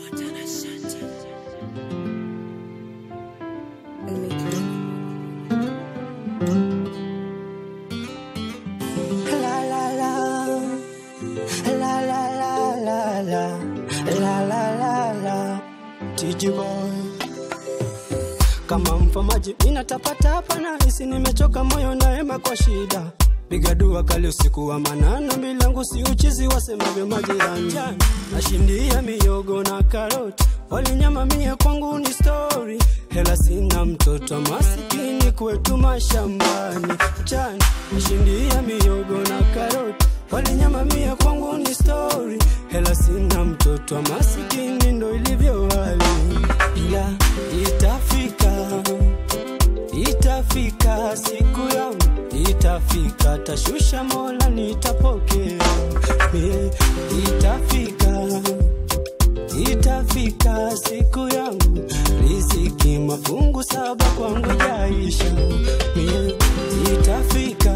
La la la. La la la la la. La la la la. TG boy. Kama mfamaji minatapatapa na hisi nimechoka moyo naema kwa shida piga dua kali usiku wa manana milangu si uchizi wasemavyo majirani nashindia miyogo na karoti walinyama mie kwangu ni story hela sina mtoto masikini kwetu mashambani mchana nashindia miyogo na karoti walinyama mie kwangu ni story hela sina mtoto masikini ndo ilivyo hali ila itafika itafika siku yangu itafika tashusha mola nitapokea Mie, itafika itafika siku yangu riziki mafungu saba kwangu jaisha Mie, itafika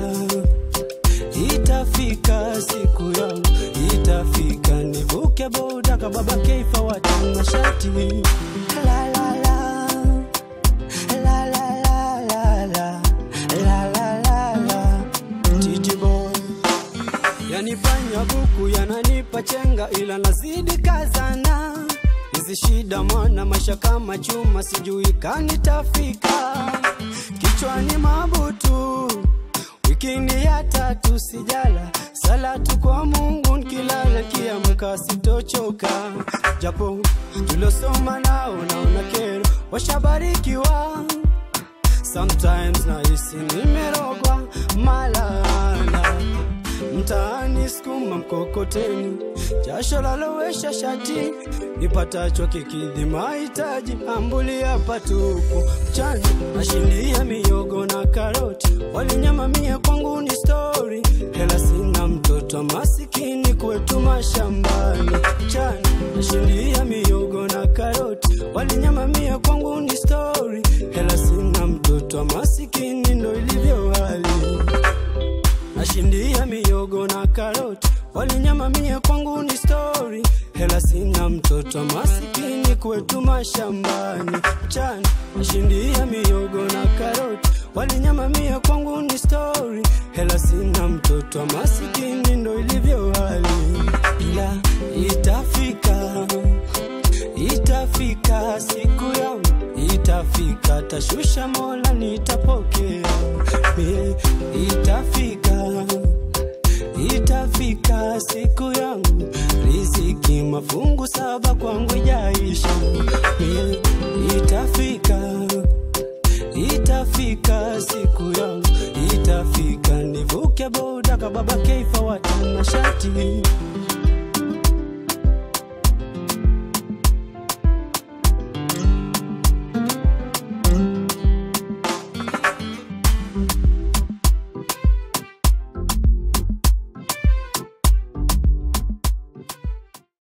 itafika siku yangu itafika nivuke boda kababa keifa watanga shati la la la La la la la la la la la la TG boy yanifanya buku yananipa chenga ila nazidi kazana hizi shida mwana maisha kama chuma sijui kanitafika kichwani mabutu wikini ya tatu sijala salatu kwa mungu nkilala kiamka sitochoka japo tulosoma nao naona kero washabarikiwa sometimes nahisi nimerogwa malala mtaani skuma mkokoteni jasho lalowesha shati nipatacho kikidhi mahitaji ambulia patupu mchana nashindia miyogo na karoti walinyama mie kwangu ni stori hela sina mtoto masikini kwetu mashambani mchana nashindia miyogo na karoti walinyama mie kwangu ni stori hela sina mtoto masikini ndo ilivyo hali nashindia miyogo na karoti walinyama mie kwangu ni stori hela sina mtoto masikini kwetu mashambani mchana nashindia miyogo na karoti walinyama mie kwangu ni stori hela sina mtoto masikini ndo ilivyo hali ila itafika itafika siku yangu itafika tashusha mola nitapokea Mie, itafika itafika siku yangu riziki mafungu saba kwangu jaisha Mie, itafika itafika siku yangu itafika nivuke boda kababa keifa watana shati